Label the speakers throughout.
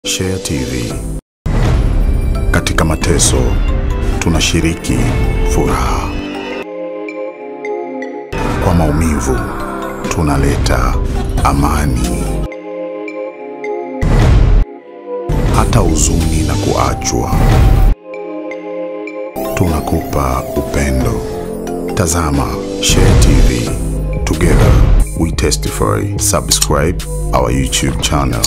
Speaker 1: Share TV. Katika mateso tunashiriki furaha, kwa maumivu tunaleta amani, hata huzuni na kuachwa tunakupa upendo. Tazama Share TV. Together we testify. Subscribe our YouTube channel.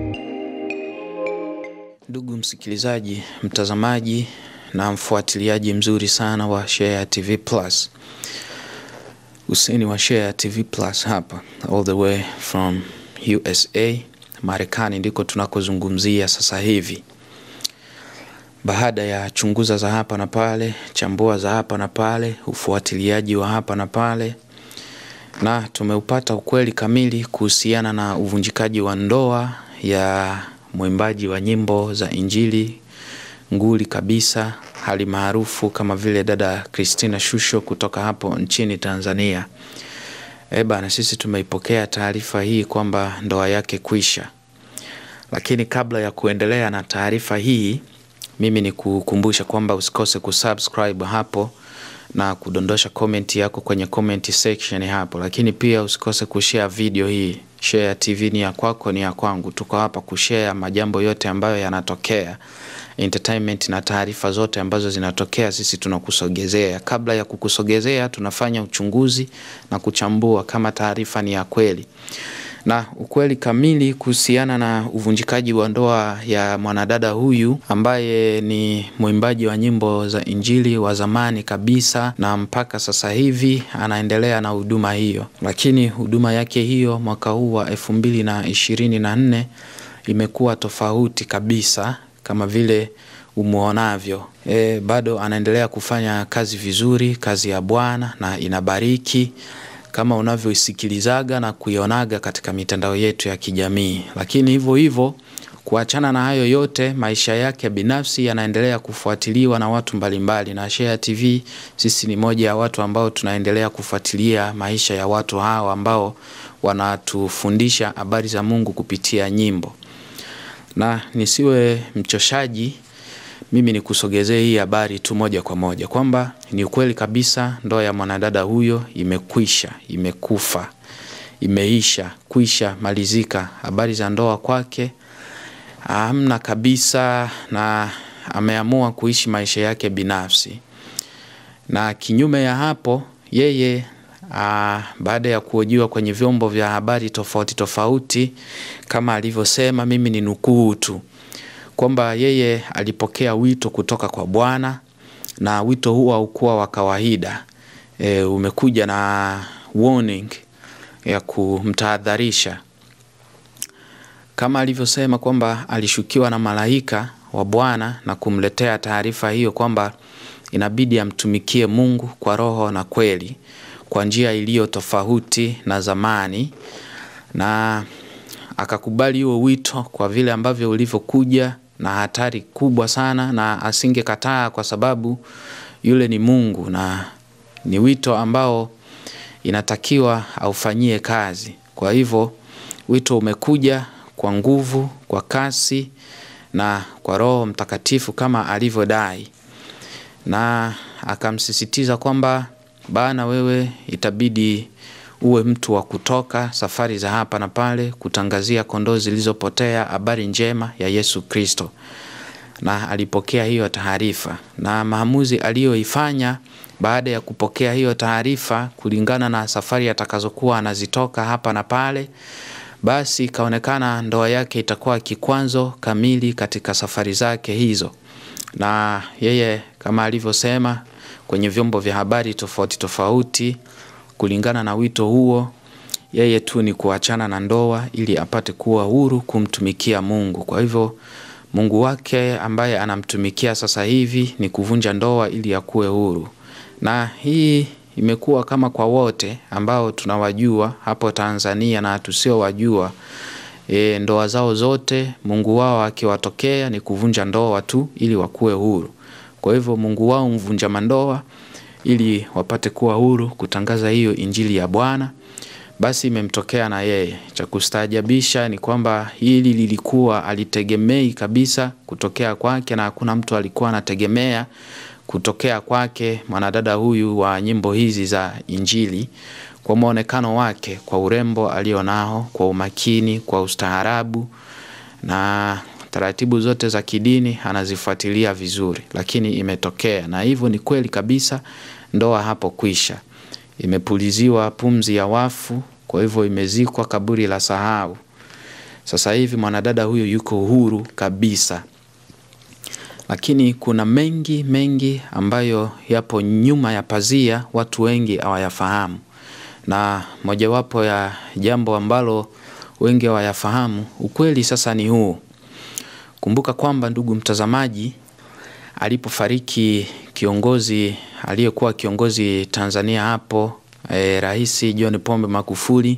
Speaker 2: Ndugu msikilizaji, mtazamaji na mfuatiliaji mzuri sana wa Share TV Plus, Huseni wa Share TV Plus hapa all the way from USA, Marekani ndiko tunakozungumzia sasa hivi. Baada ya chunguza za hapa na pale, chambua za hapa na pale, ufuatiliaji wa hapa na pale, na tumeupata ukweli kamili kuhusiana na uvunjikaji wa ndoa ya mwimbaji wa nyimbo za Injili nguli kabisa, hali maarufu kama vile dada Christina Shusho kutoka hapo nchini Tanzania. E bana, sisi tumeipokea taarifa hii kwamba ndoa yake kwisha, lakini kabla ya kuendelea na taarifa hii, mimi ni kukumbusha kwamba usikose kusubscribe hapo na kudondosha comment yako kwenye comment section hapo, lakini pia usikose kushare video hii. Share TV ni ya kwako, ni ya kwangu. Tuko hapa kushare majambo yote ambayo yanatokea, entertainment na taarifa zote ambazo zinatokea, sisi tunakusogezea. Kabla ya kukusogezea, tunafanya uchunguzi na kuchambua kama taarifa ni ya kweli na ukweli kamili kuhusiana na uvunjikaji wa ndoa ya mwanadada huyu ambaye ni mwimbaji wa nyimbo za Injili wa zamani kabisa, na mpaka sasa hivi anaendelea na huduma hiyo, lakini huduma yake hiyo mwaka huu wa elfu mbili na ishirini na nne imekuwa tofauti kabisa kama vile umuonavyo. E, bado anaendelea kufanya kazi vizuri, kazi ya Bwana na inabariki kama unavyoisikilizaga na kuionaga katika mitandao yetu ya kijamii. Lakini hivyo hivyo, kuachana na hayo yote, maisha yake binafsi yanaendelea kufuatiliwa na watu mbalimbali, na Share TV sisi ni moja ya watu ambao tunaendelea kufuatilia maisha ya watu hao ambao wanatufundisha habari za Mungu kupitia nyimbo. Na nisiwe mchoshaji, mimi nikusogezee hii habari tu moja kwa moja kwamba ni ukweli kabisa, ndoa ya mwanadada huyo imekwisha, imekufa, imeisha, kwisha malizika. Habari za ndoa kwake hamna kabisa, na ameamua kuishi maisha yake binafsi. Na kinyume ya hapo, yeye aa, baada ya kuhojiwa kwenye vyombo vya habari tofauti tofauti, kama alivyosema, mimi ni nukuu tu kwamba yeye alipokea wito kutoka kwa Bwana na wito huo haukuwa wa kawaida. E, umekuja na warning ya kumtahadharisha, kama alivyosema kwamba alishukiwa na malaika wa Bwana na kumletea taarifa hiyo kwamba inabidi amtumikie Mungu kwa roho na kweli, kwa njia iliyo tofauti na zamani, na akakubali huo wito kwa vile ambavyo ulivyokuja na hatari kubwa sana, na asingekataa kwa sababu yule ni Mungu na ni wito ambao inatakiwa aufanyie kazi. Kwa hivyo wito umekuja kwa nguvu, kwa kasi na kwa Roho Mtakatifu kama alivyodai, na akamsisitiza kwamba bana, wewe itabidi uwe mtu wa kutoka safari za hapa na pale kutangazia kondoo zilizopotea habari njema ya Yesu Kristo. Na alipokea hiyo taarifa na maamuzi aliyoifanya baada ya kupokea hiyo taarifa, kulingana na safari atakazokuwa anazitoka hapa na pale, basi ikaonekana ndoa yake itakuwa kikwazo kamili katika safari zake hizo, na yeye kama alivyosema kwenye vyombo vya habari tofauti tofauti kulingana na wito huo, yeye tu ni kuachana na ndoa ili apate kuwa huru kumtumikia Mungu. Kwa hivyo Mungu wake ambaye anamtumikia sasa hivi ni kuvunja ndoa ili akuwe huru, na hii imekuwa kama kwa wote ambao tunawajua hapo Tanzania na tusiowajua. E, ndoa zao zote Mungu wao akiwatokea ni kuvunja ndoa tu ili wakuwe huru. Kwa hivyo Mungu wao mvunja mandoa ili wapate kuwa huru kutangaza hiyo injili ya Bwana basi imemtokea na yeye. Cha kustaajabisha ni kwamba hili lilikuwa alitegemei kabisa kutokea kwake, na hakuna mtu alikuwa anategemea kutokea kwake mwanadada huyu wa nyimbo hizi za Injili, kwa mwonekano wake, kwa urembo alionao, kwa umakini, kwa ustaarabu na taratibu zote za kidini anazifuatilia vizuri, lakini imetokea na hivyo ni kweli kabisa, ndoa hapo kwisha, imepuliziwa pumzi ya wafu, kwa hivyo imezikwa kaburi la sahau. Sasa hivi mwanadada huyu yuko huru kabisa, lakini kuna mengi mengi ambayo yapo nyuma ya pazia, watu wengi hawayafahamu, na mojawapo ya jambo ambalo wengi hawayafahamu, ukweli sasa ni huu. Kumbuka kwamba ndugu mtazamaji, alipofariki kiongozi aliyekuwa kiongozi Tanzania hapo e, Rais John Pombe Magufuli,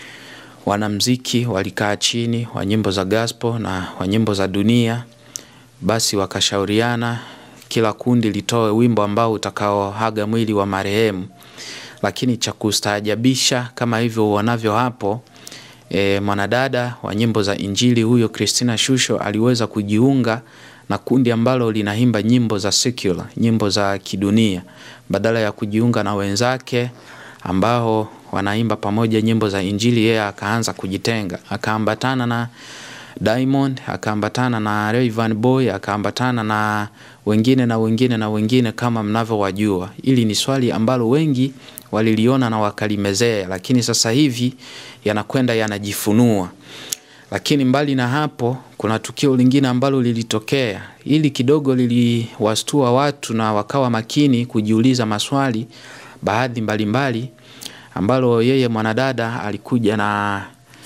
Speaker 2: wanamziki walikaa chini wa nyimbo za gospel na wa nyimbo za dunia, basi wakashauriana kila kundi litoe wimbo ambao utakaoaga mwili wa marehemu. Lakini cha kustaajabisha kama hivyo uonavyo hapo E, mwanadada wa nyimbo za Injili huyo Christina Shusho aliweza kujiunga na kundi ambalo linaimba nyimbo za secular, nyimbo za kidunia, badala ya kujiunga na wenzake ambao wanaimba pamoja nyimbo za Injili. Yeye akaanza kujitenga, akaambatana na Diamond, akaambatana na Rayvanny Boy, akaambatana na wengine na wengine na wengine kama mnavyowajua. Hili ni swali ambalo wengi waliliona na wakalimezea, lakini sasa hivi yanakwenda yanajifunua. Lakini mbali na hapo, kuna tukio lingine ambalo lilitokea, ili kidogo liliwastua watu na wakawa makini kujiuliza maswali baadhi mbalimbali, ambalo yeye mwanadada alikuja na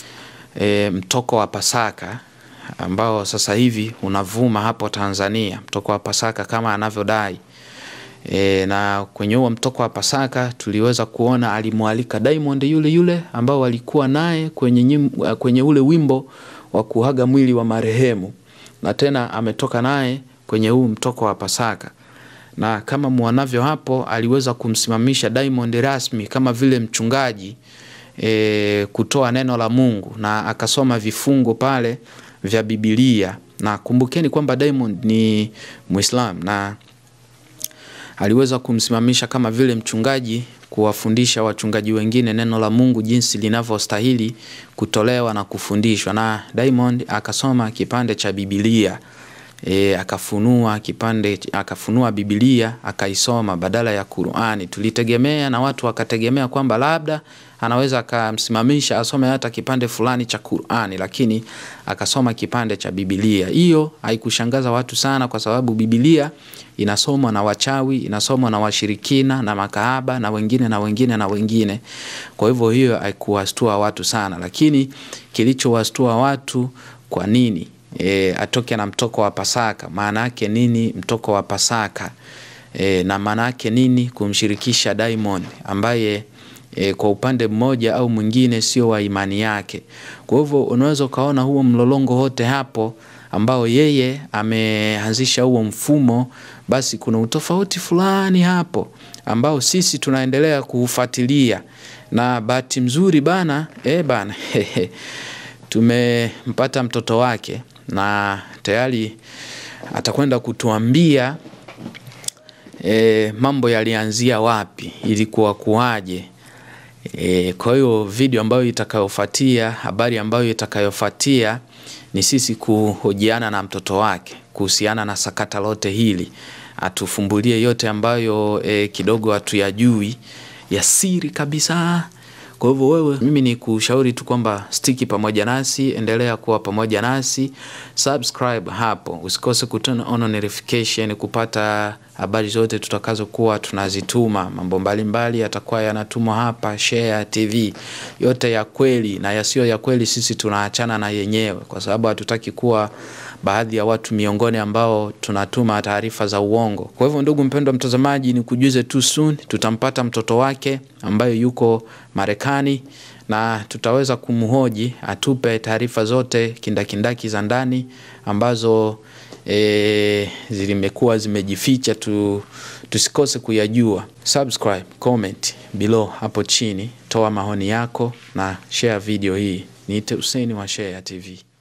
Speaker 2: e, mtoko wa Pasaka ambao sasa hivi unavuma hapo Tanzania, mtoko wa Pasaka kama anavyodai. E, na kwenye huo mtoko wa Pasaka tuliweza kuona alimwalika Diamond yule yule ambao walikuwa naye kwenye, nyim, kwenye ule wimbo wa kuaga mwili wa marehemu, na tena ametoka naye kwenye huu mtoko wa Pasaka, na kama mwanavyo hapo aliweza kumsimamisha Diamond rasmi kama vile mchungaji e, kutoa neno la Mungu na akasoma vifungo pale vya Biblia, na kumbukeni kwamba Diamond ni Muislam na aliweza kumsimamisha kama vile mchungaji kuwafundisha wachungaji wengine neno la Mungu jinsi linavyostahili kutolewa na kufundishwa, na Diamond akasoma kipande cha Biblia e, akafunua kipande, akafunua Biblia akaisoma badala ya Qur'ani. Tulitegemea na watu wakategemea kwamba labda anaweza akamsimamisha asome hata kipande fulani cha Qur'ani, lakini akasoma kipande cha Biblia. Hiyo haikushangaza watu sana, kwa sababu Biblia inasomwa na wachawi, inasomwa na washirikina na makahaba na wengine na wengine na wengine. Kwa hivyo hiyo haikuwastua watu sana, lakini kilichowastua watu kwa nini E, atoke na mtoko wa Pasaka. Maana yake nini mtoko wa Pasaka? E, na maana yake nini kumshirikisha Diamond ambaye e, kwa upande mmoja au mwingine sio wa imani yake. Kwa hivyo unaweza ukaona huo mlolongo wote hapo ambao yeye ameanzisha huo mfumo, basi kuna utofauti fulani hapo ambao sisi tunaendelea kuufuatilia, na bahati mzuri bana, e bana tumempata mtoto wake na tayari atakwenda kutuambia e, mambo yalianzia wapi, ilikuwa kuwaje. E, kwa hiyo video ambayo itakayofuatia, habari ambayo itakayofuatia ni sisi kuhojiana na mtoto wake kuhusiana na sakata lote hili, atufumbulie yote ambayo e, kidogo hatuyajui ya siri kabisa. Kwa hivyo wewe, mimi ni kushauri tu kwamba stiki pamoja nasi, endelea kuwa pamoja nasi, subscribe hapo, usikose kuturn on notification kupata habari zote tutakazokuwa tunazituma. Mambo mbalimbali yatakuwa yanatumwa hapa Shayia TV, yote ya kweli na yasiyo ya kweli, sisi tunaachana na yenyewe, kwa sababu hatutaki kuwa baadhi ya watu miongoni ambao tunatuma taarifa za uongo. Kwa hivyo, ndugu mpendwa mtazamaji, ni kujuze tu soon tutampata mtoto wake ambaye yuko Marekani na tutaweza kumhoji atupe taarifa zote kindakindaki za ndani ambazo e, zilimekuwa zimejificha tu, tusikose kuyajua. Subscribe, comment below hapo chini, toa maoni yako na share video hii. Niite Hussein wa Shayia TV.